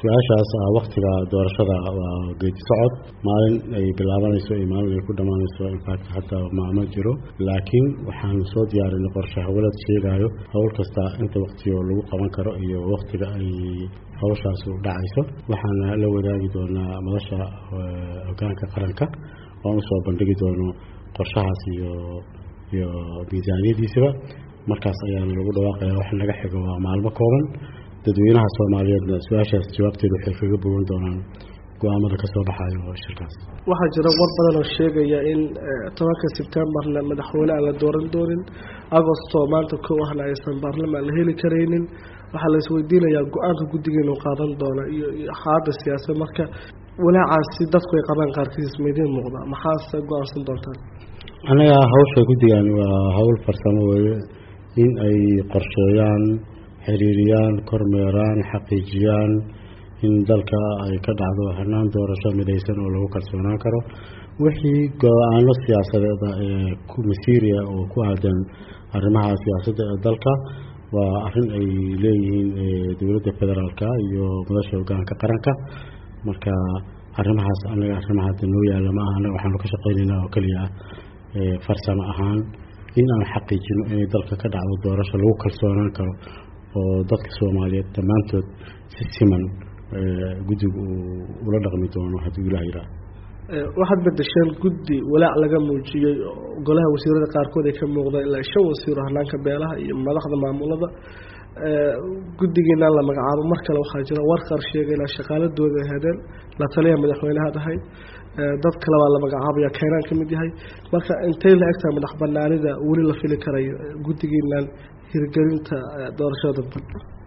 su-aashaas ah waktiga doorashada waa geedi socod maalin ay bilaabanayso iyo maalin ay ku dhammaanayso infact hataa maama jiro laakiin waxaan soo diyaarinay qorshe hawlad sheegayo howl kasta inta waktigo lagu qaban karo iyo waktiga ay hawshaas dhacayso waxaana la wadaagi doonaa madasha hogaanka qaranka oan usoo bandhigi doono qorshahaas iyo iyo miisaaniyadiisaba markaas ayaana lagu dhawaaqaya wax naga xigo waa maalmo kooban dadweynaha soomaaliyeedna su-aashaas jawaabteeda waxay kaga bogan doonaan go-aamada ka soo baxayo shirkaas waxaa jira war badan oo sheegaya in tobanka sebtembarna madaxweyne aan la dooran doonin agostoo maanta kow ahna aysan baarlamaan la heli karaynin waxaa la isweydiinayaa go-aanka guddigeenu qaadan doona iyo xaaladda siyaasad marka walaacaasi dadku ay qabaan qaarkiis maidiin muuqda maxaase go-aansan doontaan anaga hawsha guddigan waa hawl farsamo weeye in ay qorsheeyaan xiriiriyaan kormeeraan xaqiijiyaan in dalka ay ka dhacdo hanaan doorasho midaysan oo lagu kalsoonaan karo wixii go-aano siyaasadeeda ee masiiriya oo ku aadan arrimaha siyaasadda ee dalka waa arrin ay leeyihiin dowladda federaalka iyo madasha hogaanka qaranka marka arrimahaas anaga arrimaha hadda noo yaalla ma aha anaga waxaanu ka shaqaynaynaa oo keliya ah farsamo ahaan in aan xaqiijino inay dalka ka dhacdo doorasho lagu kalsoonaan karo oo dadka soomaaliyeed dhammaantood si siman guddigu uu ula dhaqmi doono hadduu ilaah yidhaah waxaad bedesheen guddi walaac laga muujiyey golaha wasiirada qaarkood ay ka muuqdeen ilaa shan wasiiro hanaanka beelaha iyo madaxda maamulada guddigiinaan la magacaabo mar kale waxaa jira war qaar sheegay ilaa shaqaaladooda ay hadeen la taliya madaxweynehaad ahay dad kale baa la magacaabaya kaynaan ka mid yahay marka intay la egtahay madax banaanida weli la fili karayo guddigiinaan hirgelinta doorashada dadban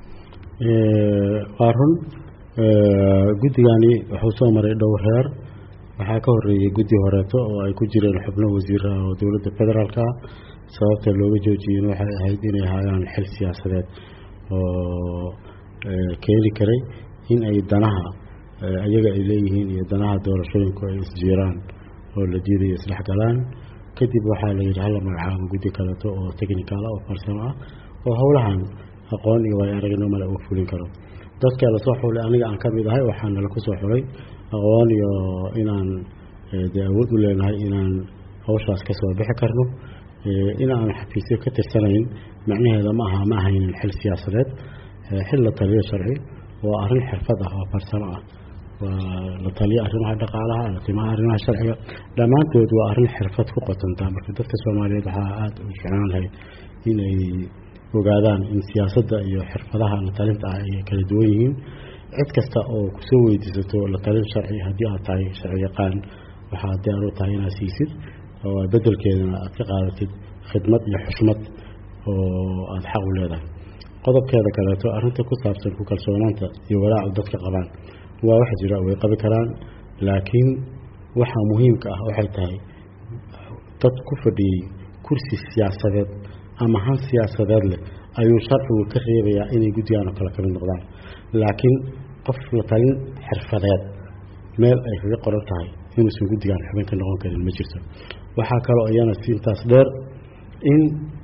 waa run guddigani wuxuu soo maray dhowr heer waxaa ka horeeyey guddi horeeto oo ay ku jireen xubno wasiiraha oo dowladda federaalka ah sababta looga joojiyeen waxay ahayd inay hayaan xil siyaasadeed oo keeni karay in ay danaha ayaga ay leeyihiin iyo danaha doorashooyinku ay isjiiraan oo la diidayo isdhexgalaan kadib waxaa la yidhi hala magacaabo guddi kaleeto oo technical oo farsamo ah oo howlahan aqoon iyo way aragno male uu fulin karo dadka lasoo xulay aniga aan ka mid ahay waxaana laku soo xulay aqoon iyo inaan dee awood u leenahay inaan hawshaas ka soo bixi karno in aan xafiisyo ka tirsanayn macnaheeda ma aha ma ahaynin xil siyaasadeed xil la taliyo sharci waa arrin xirfad ah oo farsamo ah waa la taliyo arrimaha dhaqaalaha latimaha arrimaha sharciga dhammaantood waa arrin xirfad ku qotontaa marka dadka soomaaliyeed waxaa aada u jeclaan lahay inay ogaadaan in siyaasadda iyo xirfadaha la talinta ah ay kala duwan yihiin cid kasta oo kusoo weydiisato la talin sharci haddii aad tahay sharci yaqaan waxaa diyaar u tahay inaad siisid oo bedelkeedana aad ka qaadatid khidmad iyo xushmad oo aada xaq u leedahay qodobkeeda kaleeto arrinta ku saabsan ku kalsoonaanta iyo walaacu dadka qabaan waa wax jira way qabi karaan laakiin waxaa muhiimka ah waxay tahay dad ku fadhiyey kursi siyaasadeed ama han siyaasadeed leh ayuu sharcigu ka reebayaa inay guddigaan oo kale ka mid noqdaan laakiin qof la talin xirfadeed meel ay kaga qoran tahay inuusan guddigaan xubin ka noqon karin ma jirto waxaa kaloo iyana siintaas dheer in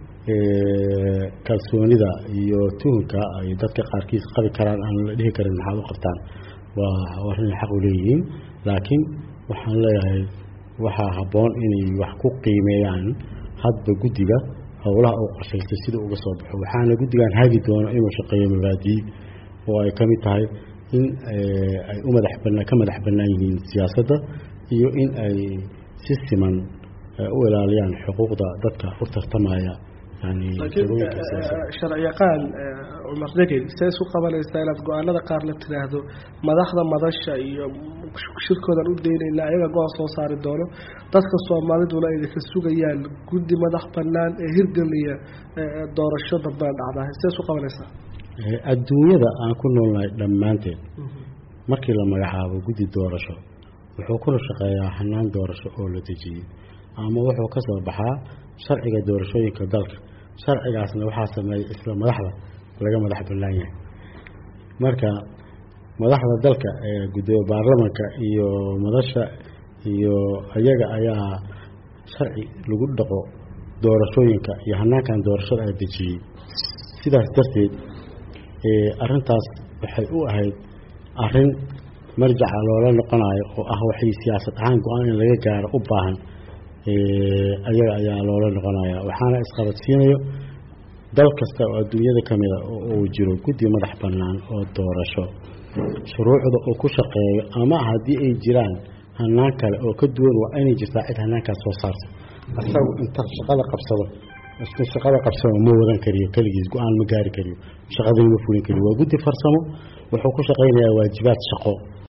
kalsoonida iyo tuhunka ay dadka qaarkiis qabi karaan aan la dhihi karin maxaad u qabtaan waa arrin xaq u leeyihiin laakiin waxaan leeyahay waxaa habboon inay wax ku qiimeeyaan hadba guddiga howlaha uu qorshaystay sida uga soo baxo waxaana guddigan hagi doono inuu shaqeeyo mabaadii oo ay ka mid tahay in ay u madax bana ka madax bannaan yihiin siyaasadda iyo in ay si siman u ilaaliyaan xuquuqda dadka u tartamaya yani sharci yaqaan cumar degey see isu qabanaysaa inaad go-aanada qaar la tiraahdo madaxda madasha iyo shirkoodan u daynayna ayaga go-aan soo saari doono dadka soomaaliduna idinka sugayaan guddi madax bannaan ee hirgeliya doorasho dambaan dhacdaa see isu qabanaysaa adduunyada aan ku noolnahay dhammaanteed markii la magacaabo guddi doorasho wuxuu kuna shaqeeyaa hanaan doorasho oo la dejiyey ama wuxuu ka soo baxaa sharciga doorashooyinka dalka sharcigaasna waxaa sameeyay isla madaxda laga madax bannaan yahay marka madaxda dalka ee gudoomiye baarlamanka iyo madasha iyo iyaga ayaa sharci lagu dhaqo doorashooyinka iyo hanaankan doorashada a dejiyey sidaas darteed arintaas waxay u ahayd arrin marjaca loola noqonayo oo ah waxay siyaasad ahaan go-aan in laga gaaro u baahan ayaga ayaa loola noqonaya waxaana isqabadsiinayo dal kasta oo adduunyada ka mida uu jiro guddi madax bannaan oo doorasho shuruucda uu ku shaqeeyo ama haddii ay jiraan hanaan kale oo ka duwan waa inay jirtaa cid hanaankaas soo saarta asagu inta shaqada qabsado isku shaqada qabsado ma wadan kariyo keligiis go-aan ma gaari kariyo shaqadana ma fulin kariyo waa guddi farsamo wuxuu ku shaqaynayaa waajibaad shaqo